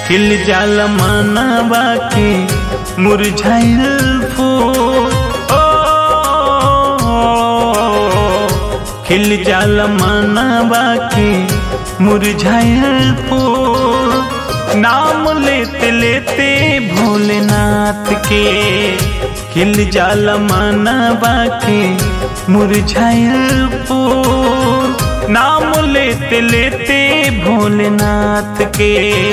खिल जाला मानवा के मुरझाइल फूल ओ, खिल जाला मानवा के मुरझाइल फूल नाम लेते लेते भोलेनाथ के खिल जाला मानवा के मुरझाइल फूल नाम लेते लेते भोलेनाथ के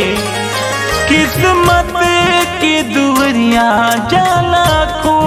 किस्मत के दुवरिया जाला खो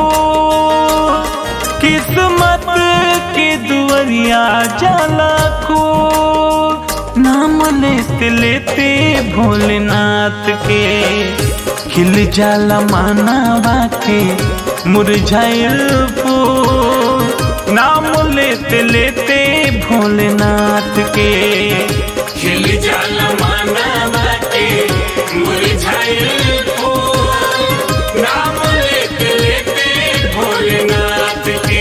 किस्मत के दुवरिया जाला खो नाम लेते लेते भोलेनाथ के खिल जाला मानवा के मुरझाइल फूल नाम लेते लेते भोलेनाथ के खिल जाला मानवा के मुरझाइल फूल नाम लेते लेते भोलेनाथ के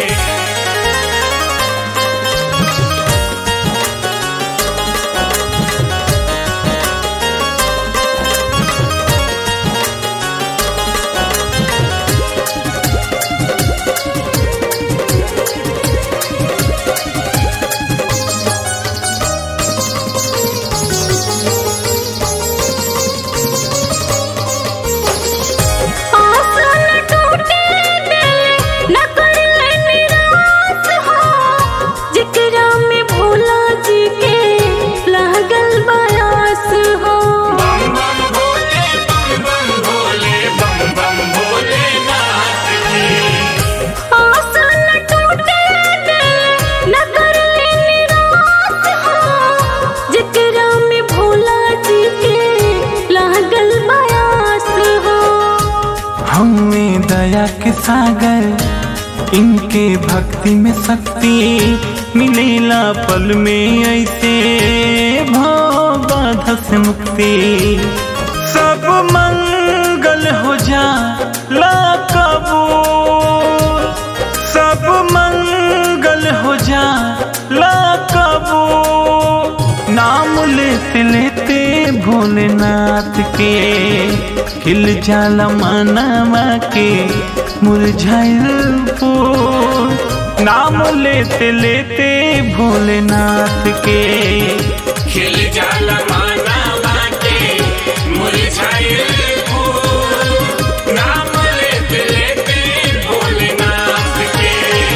आसन टूटे दिल न कर निराश हो जिकरा में भोला जी के लागल बयास हो बम बम भोले बम बम भोले बम बम भोलेनाथ की आसन टूटे दिल न कर निराश हो जिकरा में भोला जी के लागल बयास हो हमें दया के सागर इनके भक्ति में शक्ति मिलेला पल में ऐसे भोग से मुक्ति सब मंगल हो जा ला कबूल सब मंगल हो जा ला कबूल नाम लेते लेते भोलेनाथ के खिल जाला मानवा के मुरझाइल फूल नाम लेते लेते भोलेनाथ के खिल जाला मानवा के मुरझाइल फूल नाम लेते लेते भोलेनाथ के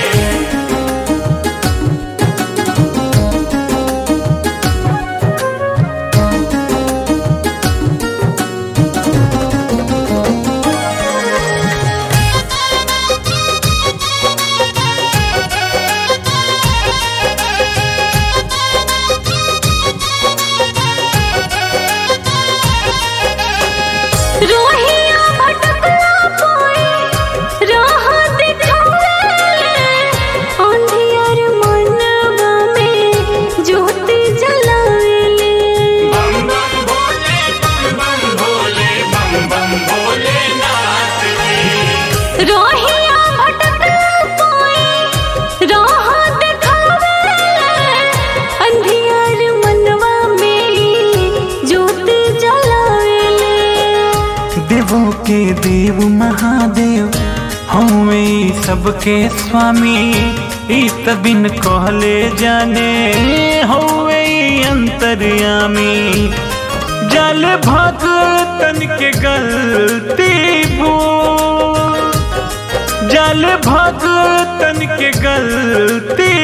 रोहिया भटकला पाए राह दिखावे अंधियार मनवा में ज्योति जलावेले बम बम भोले बम बम भोले बम बम भोलेनाथ की रोहिया भटकला पाए राह दिखावे अंधियार मनवा में ज्योति जलावेले देवों के देव महादेव हमें सबके स्वामी इत बिन कहले जाने हवे अंतर्यामी जल भगतन के गलती भूल जल भगतन के गलती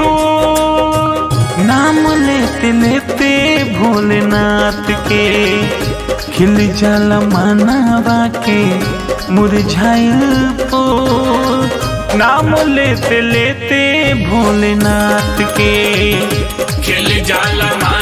भूल नाम लेते लेते भोलेनाथ के खिल जल मानवा के मुरझाइल फूल नाम लेते लेते भोलेनाथ के खिल जाला